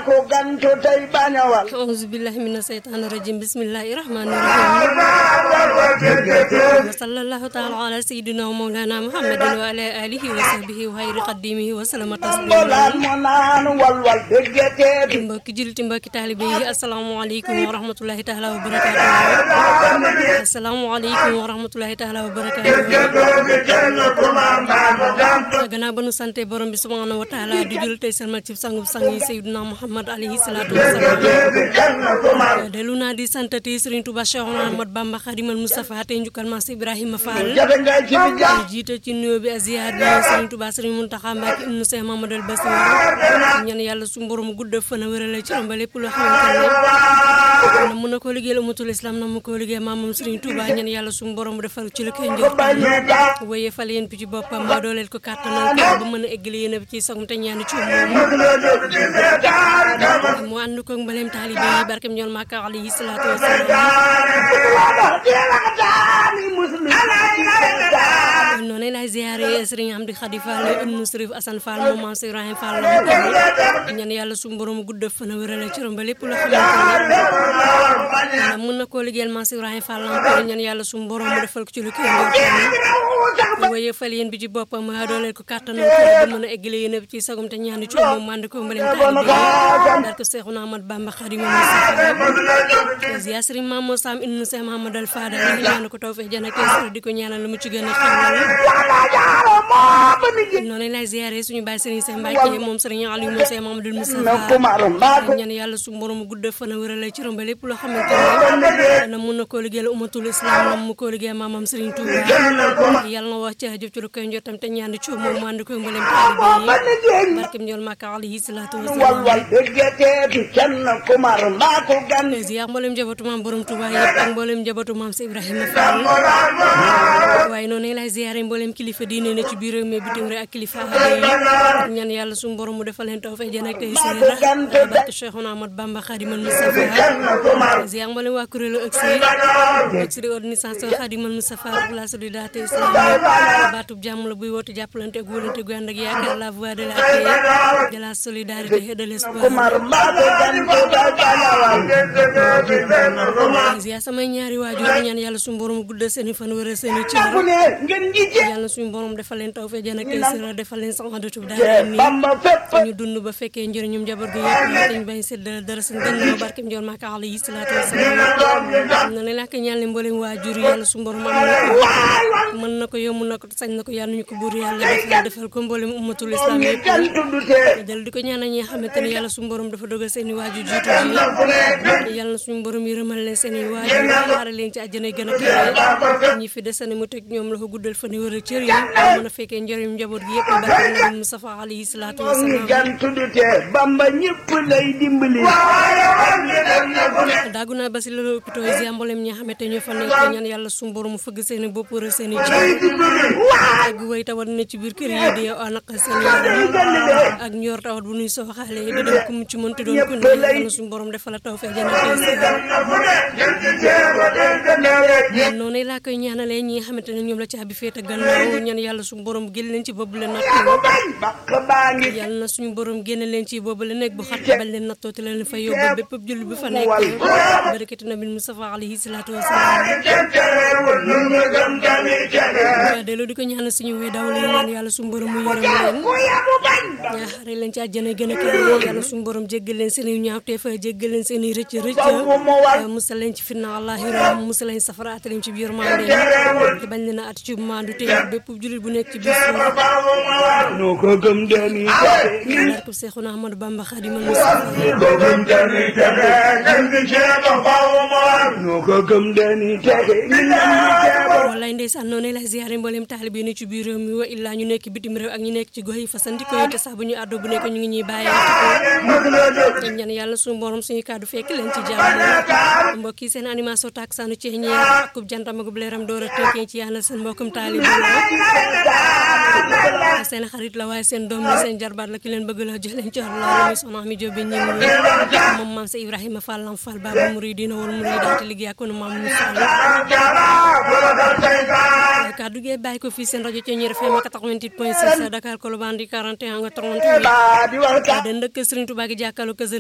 ko gantu tey bañawal auzu billahi mina seytaani rajim bismillahi rahmani rahim wa sallallahu taala ala sayidina wa mawlana muhammadin wa ala alihi wa sahbihi wa xayri qadimihi wa salama mbolaan taslima mo naan walwal déggeteeti mbokki juliti mbokki taalibe yi asalaamaaleykum wa rahmatullahi taala wa barakaatu asalaamaaleykum wa rahmatullahi taala wa barakaatu gannaaw ba nu sante borom bi subhanahu wa taala di jul tey salmal ci sangub sang yi sayyidina muhammad alayhi salaatu wasalaam delu naa di santati Serigne Touba Cheikh Ahmad Bamba Khadimal Moustapha tey njukkal Maas Ibrahima Fall jafe ngay ci bi jaa jiite ci nuyoo bi ziar bi Serigne Touba Serigne Mountakha Mbacké ibnu Cheikh Mamadou Bassir ñaan yàlla su borom gudd fan a wérale ci amba lépp loo xamante ne na mun na koo liggéeyal umatul islam na mu koo liggéey maamam Serigne Touba ñaan yàlla su borom defal ci la koy njortam waye fal yéen bi ci boppam ma dooleel ko kàttanal ko ba mën a eggali yéen bi ci sagum te ñaani ci moom mu ànd ko mbaleem taalibe yi barkem ñool Makka alayhi salaatu wasalaam noonu lay ziare Serigne Amdi Khady Fall ibnu Serif Assane Fall moom maam Cheikh Ibrahima Fall la ñaan yàlla su borom gudd fan a wérale ci ba lépp loo xamante ne mën na koo liggéeyal maam Cheikh Ibrahima Fall la ñaan yàlla su borom mu defal ko ci lu koy njortam waaye fal yéen bi ci boppam ma dooleel ko kàttanal ko ba mën a eggale yéen bi ci sagum te ñaani ci moom mànd ko mbaleen taalibe yi dar ko Seexuna Ahmad Bamba Xaadimu Mustafaa ziya Serigne Mamadou Sam ibnu Cheikh Mahamadou Al Fadal ñaan ko tawfeex jana kees di ko ñaanal lu mu ci gën a xewal noonu lay ziare suñu baay Serigne Cheikh Mbacke moom Serigne Aliou moom Cheikh Mamadou Moustapha ñaan yàlla su borom gudd fan a wérale ci romba lépp loo xamante ne na mun na koo liggéeyal umatul islam na mu koo liggéey maamam Serigne Touba yàlla na wax ci jëf ci lu koy njottam te ñaan ci moom mu ànd koy mbalem taalibe yi barkem ñool Makka alayhi salaatu walwal wasalaam déggeteeti kenn kumar mbaa ko gan ziar mboolem njabootu maam borom Touba yëpp ak mboolem njabootu maam si Ibrahima Fall waaye noonu lay ziare mboolem kilifa diine ne ci biir réew mi bitim réew ak kilifa aada yi ñaan yàlla suñu borom mu defal leen tawfeex jën ak tey seera barke Cheikhouna Ahmad Bamba Khadimal Moustapha ziar mboolem waa kuréelu ëgsi ëgsi di organisation Khadimal Moustapha pour la solidarité islamique baatub jàmm la buy woote jàppalante ak wóolante gu ànd ak yaakaar la voix de la paix de la solidarité et de l'espoir kumar mbaa ko gan ko tey bañawal ziar samay ñaari waajur ñaan yàlla suñu borom guddal seen i fan wéral seen i cër bu ne ngeen ji ci yàlla suñu borom defal leen tawfeex jën ak tey seera defal leen saxandatu daara nii bamba fépp ñu dund ba fekkee njëriñum njaboot gi yëpp te ñu bañ séddale dara seen gannaaw barkem njool Makka alayhi salaatu wasalaam na leen ak ñaan leen mboolem waajur yàlla suñu borom am na ko mën na ko yomb na ko sañ na ko yàlla ñu ko buur yàlla defal defal ko mboolem ummatul islam yëpp kenn tuddutee dal di ko ñaanal ñi nga xamante ne yàlla suñu borom dafa dogal seen i waajur jiitu ji yàlla na suñu borom yërëmal leen seen i waajur xaare leen ci àjjana gën a kawe ñi fi desane mu teg ñoom la ko guddal fan yi wër cër yi mën a fekkee njëriñum njaboot gi yëpp barke nabi Mustafa alayhi salaatu wasalaam kenn tuddutee bamba ñëpp lay dimbali daagu naa ba si loolu hôpital yi ziar mboolem ñi nga xamante ñoo fa nekk ñaan yàlla suñu borom mu fëgg seen i bopp wër seen i cër ak way tawat na ci biir kër yi di anaq seen yaram ak ñor tawat bu nuy sooxaale di dem ku mu ci mënti doon ku ne yàlla suñu borom defal la tawfeex jana tey noonu laa koy ñaanalee ñi nga xamante ne ñoom la caabi féete gannaaw ñaan yàlla suñu borom génn leen ci boobu la nattoo bakk baa ngi yàlla na suñu borom génne leen ci boobu la nekk bu xat bañ leen nattoo te leen fa yóbbu bépp jullit bu fa nekk barakati nabi Mustafa alayhi salaatu wasalaam waaw delloo di ko ñaanal suñu wéy daw leen ñaan yàlla suñu borom mu yërëm leen ñaaxare leen ci àjjana gën a kawe yàlla suñu borom jéggal leen seen i ñaawteef jéggal leen seen i rëcc rëcc musal leen ci fitna allahira musal leen safara at leen ci biir mande te bañ leen a at ci mandu te bépp jullit bu nekk ci biir suuf noo ko gëm deni barke Seexuna Ahmadu Bamba Xaadimal Mustafa noo ko gëm deni texe wallaay ndeysaan noonu lay ziare mboolem taalibe yi ne ci biir réew mi wa illaa ñu nekk bitim réew ak ñu nekk ci gox yi fasantikoo yi te sax bu ñu àddoo bu nekk ñu ngi ñuy bàyyi te ñaan yàlla suñu borom suñu kàddu fekk leen ci jàmm mbokk yi seen animation tak sanu ci ñeer ak kub jantam ak leeram door a tekkee ci yàlla seen mbokkum taalibe la seen xarit la waaye seen doom la seen jarbaat la ki leen bëgg la jox leen ci loolu muy soxna mi jóobe ñi moom maam sa Ibrahima Fall lam Fall baba muridina wal muridaat liggéey ak nu maam mu Fall kaddu gi bàyyi ko fii seen rajo Thiéniere FM 88.6 Dakar Colobane di 41 nga 38 di waxtaan den dëkk Serigne Touba gi jàkkaarloo kër